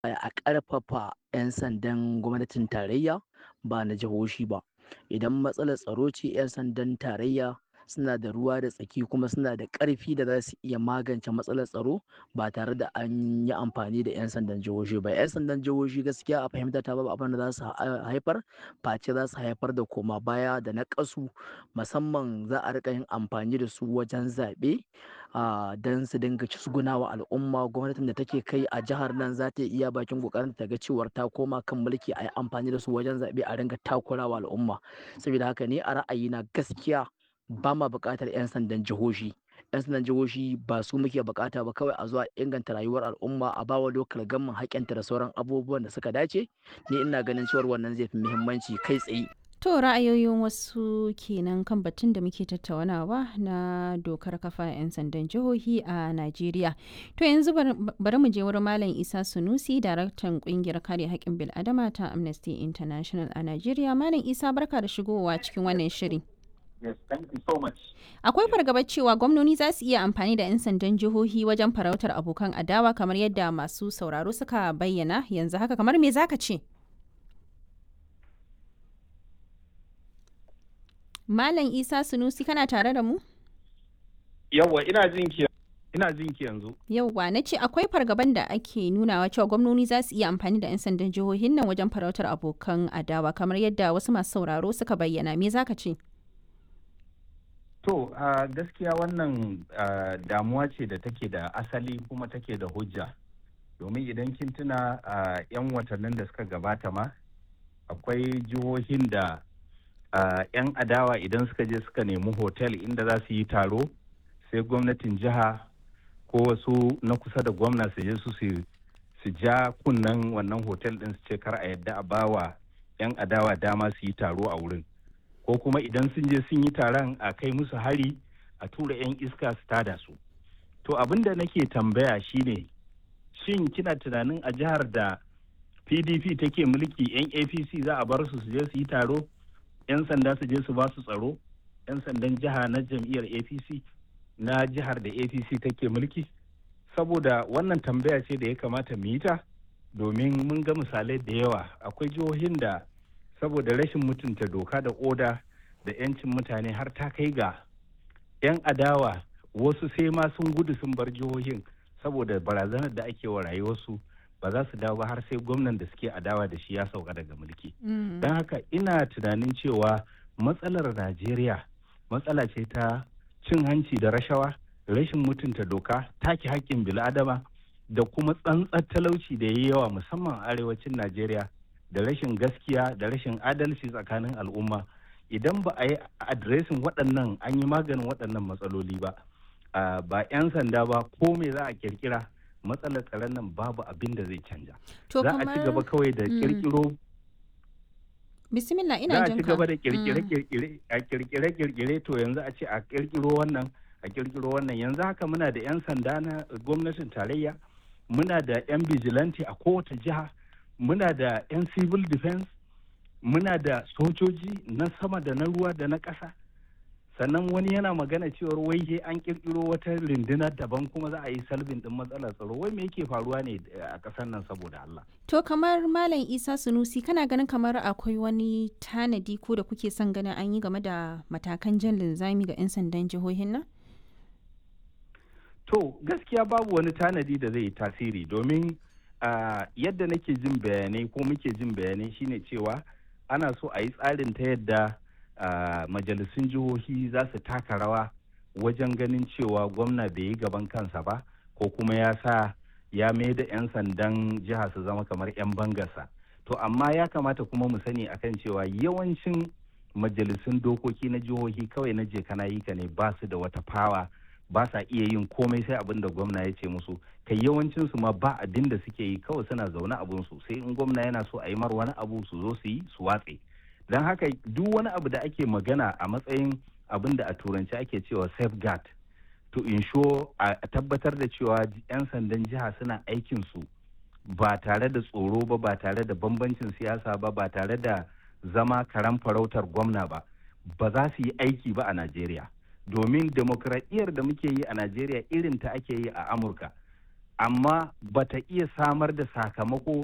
a ƙarfafa 'yan sandan gwamnatin tarayya ba na jihohi ba. Idan matsalar tsaro ce 'yan sandan tarayya suna da ruwa da tsaki kuma suna da ƙarfi da za su iya magance matsalar tsaro ba tare da an yi amfani da 'yan sandan jihohi ba. 'Yan sandan jihohi gaskiya a fahimta ta babu abin da za su haifar face za su haifar da koma baya da naƙasu musamman za a riƙa yin amfani da su wajen zaɓe don su dinga cizgunawa al'umma. Gwamnatin da take kai a jihar nan za ta iya bakin ƙoƙarinta ta ga cewar ta koma kan mulki a yi amfani da su wajen zaɓe a ringa takurawa al'umma. Saboda haka ni a ra'ayina gaskiya ba ma buƙatar 'yan sandan jihohi. 'Yan sandan jihohi ba su muke buƙata ba kawai a zo a inganta rayuwar al'umma a bawa local government haƙƙinta da sauran abubuwan da suka dace. Ni ina ganin cewar wannan zai fi muhimmanci kai tsaye. To ra'ayoyin wasu kenan kan batun da muke tattaunawa na dokar kafa 'yan sandan jihohi a Najeriya. To yanzu bari mu je wurin Malam Isa Sunusi, daraktan kungiyar kare haƙƙin bil'adama ta Amnesty International a Najeriya. Malam Isa barka da shigowa cikin wannan shiri. Yes, thank you so much. Akwai fargabar cewa gwamnoni za su iya amfani da 'yan sandan jihohi wajen farautar abokan adawa kamar yadda masu sauraro suka bayyana yanzu haka kamar me zaka ce? Malam Isa Sunusi kana tare da mu? Yawwa ina jin ki ina jin ki yanzu. Yawwa na ce akwai fargaban da ake nunawa cewa gwamnoni za su iya amfani da 'yan sandan jihohin nan wajen farautar abokan adawa kamar yadda wasu masu sauraro suka bayyana me zaka ce? To uh, gaskiya wannan uh, damuwa ce da take da asali kuma take da hujja. Domin idan kin tuna uh, 'yan watannin da suka gabata ma akwai jihohin da 'yan adawa idan suka je suka nemi hotel inda za su yi taro sai gwamnatin jiha ko wasu na kusa da gwamna su je su su ja kunnen wannan hotel din su ce kar a yadda a bawa 'yan adawa dama su yi taro a wurin. ko kuma idan sun je sun yi taron a kai musu hari a tura 'yan iska su tada su to abin da nake tambaya shine shin kina tunanin a jihar da pdp take mulki 'yan apc za a bar su su je su yi taro 'yan sanda su je su ba su tsaro 'yan sandan jiha na jam'iyyar apc na jihar da apc take mulki saboda wannan tambaya ce da ya kamata mu yi ta domin mun ga misalai da yawa akwai jihohin da saboda rashin mutunta doka da oda da 'yancin mutane har ta kai ga 'yan adawa wasu sai ma sun gudu sun bar jihohin saboda barazanar da ake wa rayuwarsu ba za su dawo ba har sai gwamnan da suke adawa da shi ya sauka daga mulki don haka ina tunanin cewa matsalar najeriya matsala ce ta cin hanci da rashawa rashin mutunta doka take haƙƙin bil'adama da kuma tsantsar talauci da ya yawa musamman a arewacin najeriya da rashin gaskiya da rashin adalci tsakanin al'umma idan ba a yi adiresin waɗannan an yi maganin waɗannan matsaloli ba ba 'yan sanda ba ko me za a kirkira matsalar tsaron nan babu abin da zai canja za a ci gaba kawai da kirkiro bismillah ina za a ci gaba da kirkire a kirkire kirkire to yanzu a ce a kirkiro wannan a kirkiro wannan yanzu haka muna da 'yan sanda na gwamnatin tarayya muna da 'yan vigilante a kowace jiha muna da 'yan civil defense muna da sojoji na sama da na ruwa da na ƙasa sannan wani yana magana cewar wai an kirkiro wata runduna daban kuma za a yi salbin din matsalar tsaro wai me yake faruwa ne a ƙasar nan saboda Allah to kamar malam Isa Sunusi kana ganin kamar akwai wani tanadi ko da kuke son ganin an yi game da matakan jan linzami ga 'yan sandan jihohin nan to gaskiya babu wani tanadi da zai yi tasiri domin Uh, yadda nake jin bayanai ko muke jin bayanai shine cewa ana so a yi tsarin ta yadda uh, majalisun jihohi za su taka rawa wajen ganin cewa gwamna bai yi gaban kansa ba ko kuma ya sa ya mai da 'yan sandan jiha su zama kamar 'yan bangarsa to amma ya kamata kuma mu sani akan cewa yawancin majalisun dokoki na jihohi kawai na je kana yi ka ne ba su da wata fawa ba sa iya yin komai sai abin da gwamna ya ce musu kai yawancin su ma ba abin da suke yi kawai suna zaune abun su sai in gwamna yana so a yi mar wani abu su zo su yi su watse don haka duk wani abu da ake magana a matsayin abin da a turanci ake cewa safeguard to ensure a tabbatar da cewa 'yan sandan jiha suna aikin su ba tare da tsoro ba ba tare da bambancin siyasa ba ba tare da zama karan farautar gwamna ba ba za su yi aiki ba a najeriya domin demokradiyyar da muke yi a najeriya irin ta ake yi a amurka amma bata iya samar da sakamako